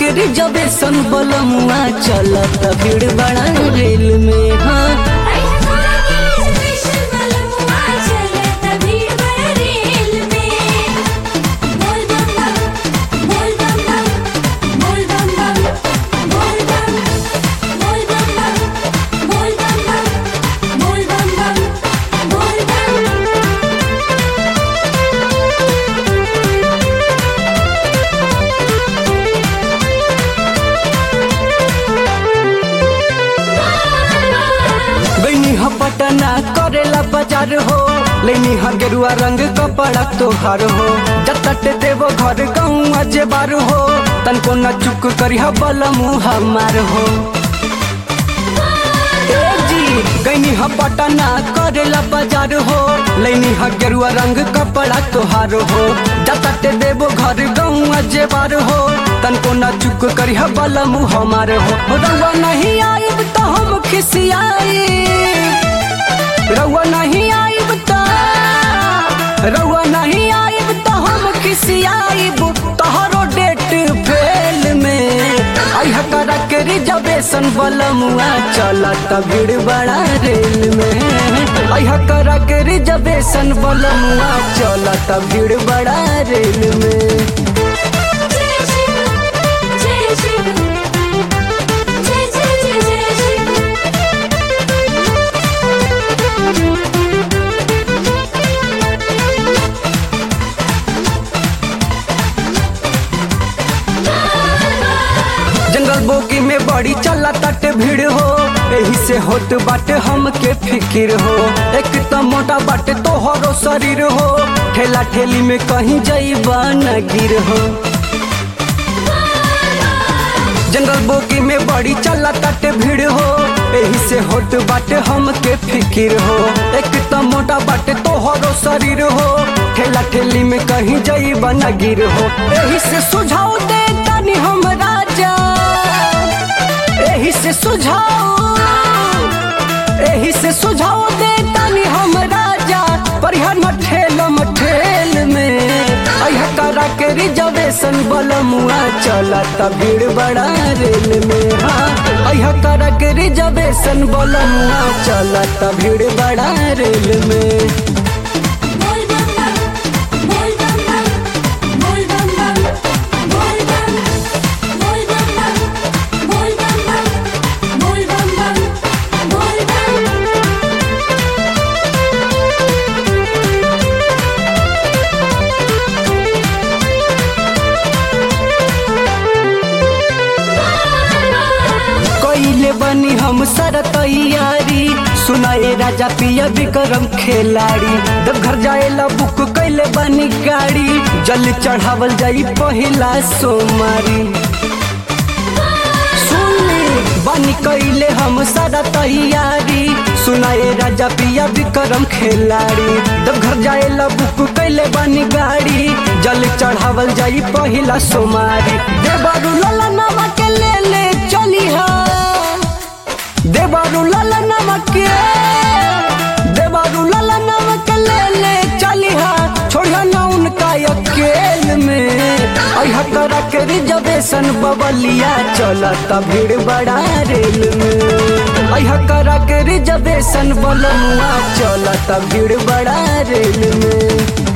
के रिजर्वेशन बलमुआ चलत भीड़ बड़ा रेल में हाँ स्पेशल बलमुआ चलत भीड़ बड़ा रेल में बोल बम बम बोल बम बम बोल बम बम बोल बम बोल बम बम बोल बम बम बोल बम बम बोल बम गईनी ह पटना करेला बाजार हो लेनी ह गेरुआ रंग कपड़ा तोहार हो जतट देवो घर गौआ जेबार हो तनको न चुक करी ह बलमु हमार हो ए जी गईनी ह पटना करेला बाजार हो लेनी ह गेरुआ रंग कपड़ा तोहार हो जतट देवो घर गौआ जेबार हो तनको न चुक करी ह बलमु हमार हो रउआ नहीं आइब तो हम खिसियाई रउआ नहीं आइब तो रउआ नहीं आइब तो हम खिसियाइब तोहरो डेट फेल में अइह करा के रिजर्वेशन बलमुआ चलत भीड़ बड़ा रेल में अइह करा के रिजर्वेशन बलमुआ चलत भीड़ बड़ा रेल में जय शिव जय शिव जय जय जय जय शिव जंगल बोगी में बड़ी चला तट भीड़ हो एही से होत बाटे हमके फिकिर हो एक तो मोटा बाटे तोहरो शरीर हो ठेला ठेली में कहीं जाइबा न गिर हो जंगल बोगी में बड़ी चला तट भीड़ हो एही से होत बाटे हमके फिकिर हो एक तो मोटा बाटे तोहरो शरीर हो ठेला ठेली में कहीं जाइबा न गिर हो एही से सुझाव दे तनी हम राजा एही से सुझाव एही से सुझाव दे तनी हम राजा परिहर ठेल ठेल में अह करा के रिजर्वेशन बलमुआ चलत भीड़ बड़ा रेल में हाँ अह करा के रिजर्वेशन बलमुआ चलत भीड़ बड़ा रेल में बोल बम बम बोल बम बम बोल बम बम बोल बम बोल बम बम बोल बम बम बोल बम बम बोल बम कैले बनी हम सर तैयारी सुनाए राजा पिया विक्रम खिलाड़ी जब घर जाएला बुक कैले बनी गाड़ी जल चढ़ावल जाई पहिला सोमारी सुनली बनी कैले हम सारा तैयारी सुनाए राजा पिया विक्रम खिलाड़ी जब घर जाएला बुक कैले बनी गाड़ी जल चढ़ावल जाई पहिला सोमारी देवरू लला नामा के ले ले चली हा देवरू लला नामा के देवरू लला नामा के ले ले चली हा छोड़िया ना उनका अकेल में अह करा के रिजर्वेशन बबलिया चलत भीड़ बड़ा रेल में अह करा के रिजर्वेशन बलमुआ चलत भीड़ बड़ा रेल में